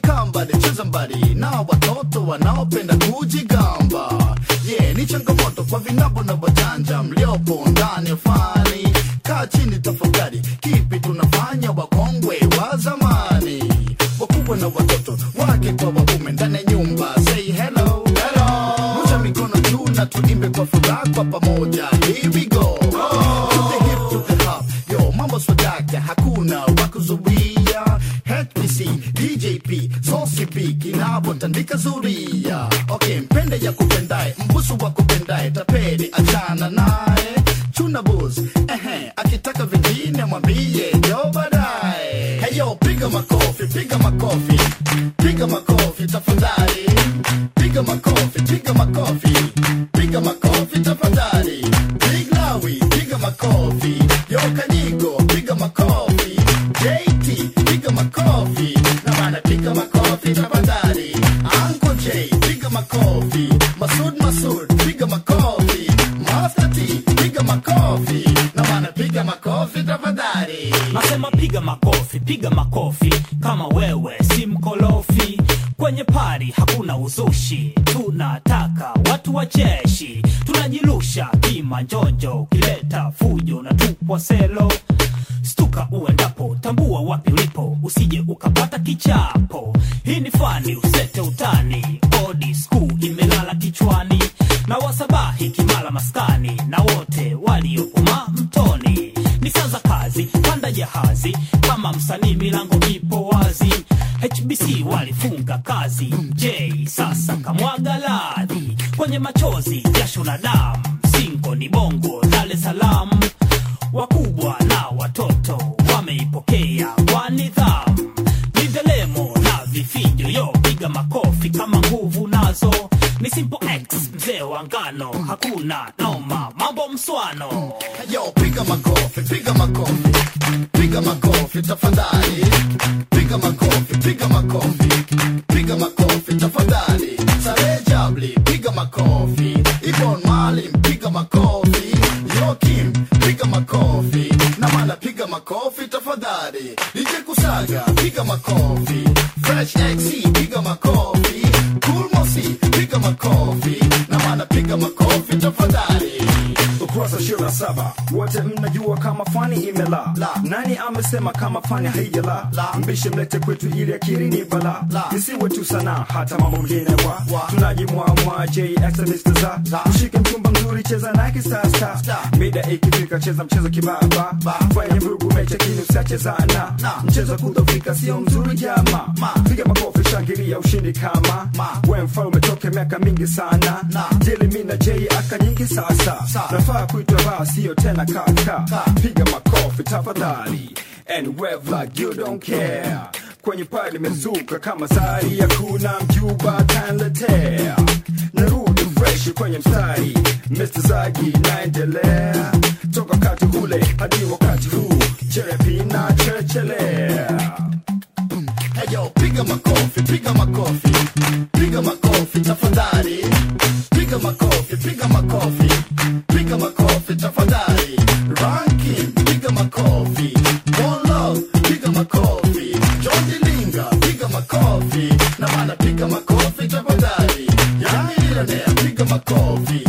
kambali cheza mbali na watoto wanaopenda kujigamba yeah, ni changamoto kwa vinabo na wajanja mliopo ndani ya fani kaa chini tafakari kipi tunafanya wakongwe wa zamani wakubwa na watoto wake kwa waume ndani ya nyumba say hello hello rusha mikono juu na tuimbe kwa furaha kwa pamoja here we go to the hip to the hop yo mambo swadaka hakuna wakuzuia HPC DJP Sosipi kinapotandika zuria okay mpende ya kupendae mbusu wa kupendae tapeli achana naye chuna bus ehe akitaka vingine mwambie jo baadaye heyo piga makofi piga makofi piga makofi tafadhali piga makofi piga makofi piga makofi tafadhali big lawi piga makofi yo kanyigo piga makofi JT piga makofi na maana piga makofi tafadhali Uncle J piga makofi Masud Masud piga makofi Master T piga makofi na maana piga makofi tafadhali nasema piga makofi piga makofi kama wewe si mkolofi kwenye pari hakuna uzushi tunataka watu wa jeshi tunajirusha kimanjonjo ukileta fujo na tupwa selo stuka uendapo tambua wapi ulipo usije ukapata kichapo hii ni fani usete utani odi skuu imelala kichwani na wasabahi kimala maskani na wote waliopuma mtoni ni sanza kazi panda jahazi kama msanii milango ipo wazi hbc walifunga kazi j sasa kamwaga ladhi kwenye machozi jasho na damu singo ni bongo dar es salaam wakubwa na watoto wameipokea kwa nidhamu ni ndelemo na vifijo yo piga makofi kama nguvu nazo ni simple x mzee wa ngano hakuna noma mambo mswano Yo, piga makofi, piga makofi, piga makofi tafadhali, piga makofi, piga makofi, piga makofi tafadhali. Sare Jabli, piga makofi, Ibon Malim, piga makofi, Yokim, piga makofi, Namala, piga makofi tafadhali. DJ Kusaga, piga makofi, Fresh XC, piga makofi, Cool Mosi, piga makofi, Namala, piga makofi tafadhali. ukurasa ishirini na saba wote mnajua kama fani imela La. nani amesema kama fani haijala La. mbishe mlete kwetu ili akiri ni bala La. isiwe tu sana hata mambo mengine wa Wa. tunajimwamwa jxmr La. ushike mchumba mzuri cheza nake sasa Star. mida ikifika cheza mchezo kibaba Ba. fanya vurugu mecha kini usiachezana Na. mchezo kudhofika sio mzuri jama Ma. piga makofi shangilia ushindi kama Ma. we mfalme toke miaka mingi sana Na. jeli mi na j aka nyingi sasa Sa. nafaa kuitwa baa sio tena kaka Ka. piga makofi tafadhali and wave like you don't care kwenye paa limezuka kama sari ya kuna mjuba kanletea narudi fresh kwenye mstari Mr. Zagi naendelea toka wakati ule hadi wakati huu cherepi na chechelea Hey yo, piga makofi, piga makofi, piga makofi tafadhali, piga makofi, piga makofi, piga makofi tafadhali. Ranking, piga makofi, One Love, piga makofi, John Dilinga, piga makofi, na maana piga makofi tafadhali. Yani Millionaire, piga makofi,